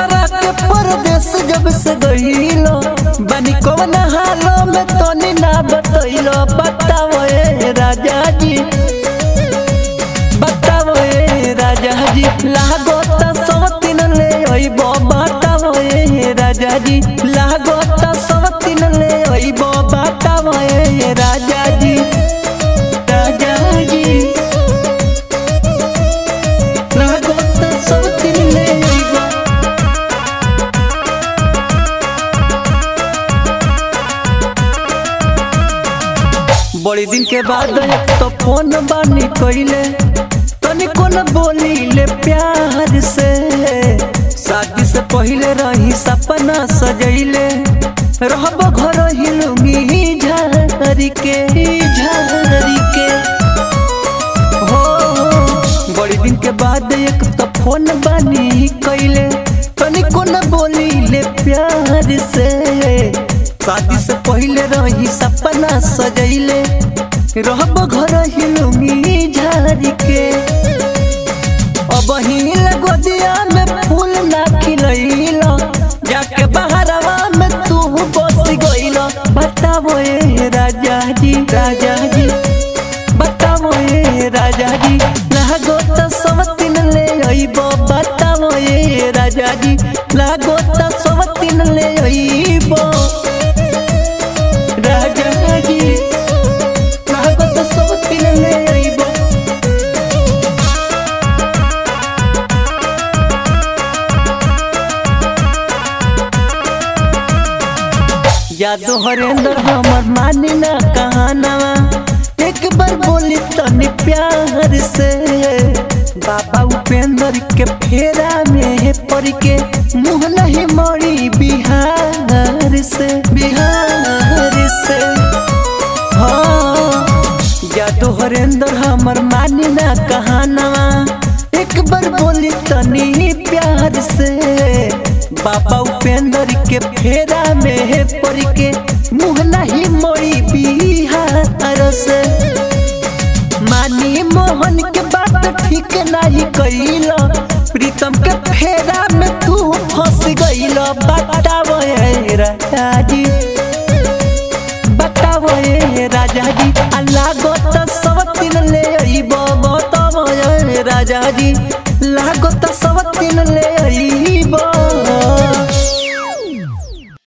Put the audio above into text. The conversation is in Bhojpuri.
करा के परदेश जब से गईलो बनी कौन हालो में तनी ना बतैलो बताओ ए राजा जी बताओ ए राजा जी लागो त सवतिन ले अइबो बताओ ए राजा जी लागो त सवतिन ले अइबो बताओ ए राजा जी राजा जी लागो त सवतिन ले अइबो बड़ी दिन के बाद एक तो फोन बानी कइले तनी कोन बोली ले प्यार से शादी से पहले रही सपना सजैले रहब घर हिलुंगी झारी के झारी के हो बड़ी दिन के बाद एक तो फोन बानी कइले तनी कोन बोली ले प्यार से शादी से पहले रही सपना सजैले रहब घर हिलुंगी झारी के अब हिल गोदिया में फूल ना खिलैलो जाके बहरवा में तू बस गइलो बताओ ए राजा जी राजा जी बताओ ए राजा जी लागो त सवतिन ले अइबो बताओ ए राजा जी लागो त सवतिन ले अइबो राजा जी लागो त सवतिन ले अइबो यादो हरेंद्र हमर मानी ना कहानवा एक बार बोली तनी प्यार से बाबा उपेंद्र के फेरा में पड़ के मुँह नहीं मरी बिहार से बिहार से हाँ यादो हरेंद्र हमर मानी ना कहानवा एक बार बोली तनी प्यार से बाबा उपेंद्र के फेरा में पड़ के मुँह नहीं मोड़ी बिहार से मानी मोहन के बात ठीक नहीं कैलो प्रीतम के फेरा में तू फंस गइलो बताओ ए राजा जी बताओ ए राजा जी अल्लाह गो त सब तीन ले अइबो बताओ ए राजा जी लागो त सब तीन ले अइबो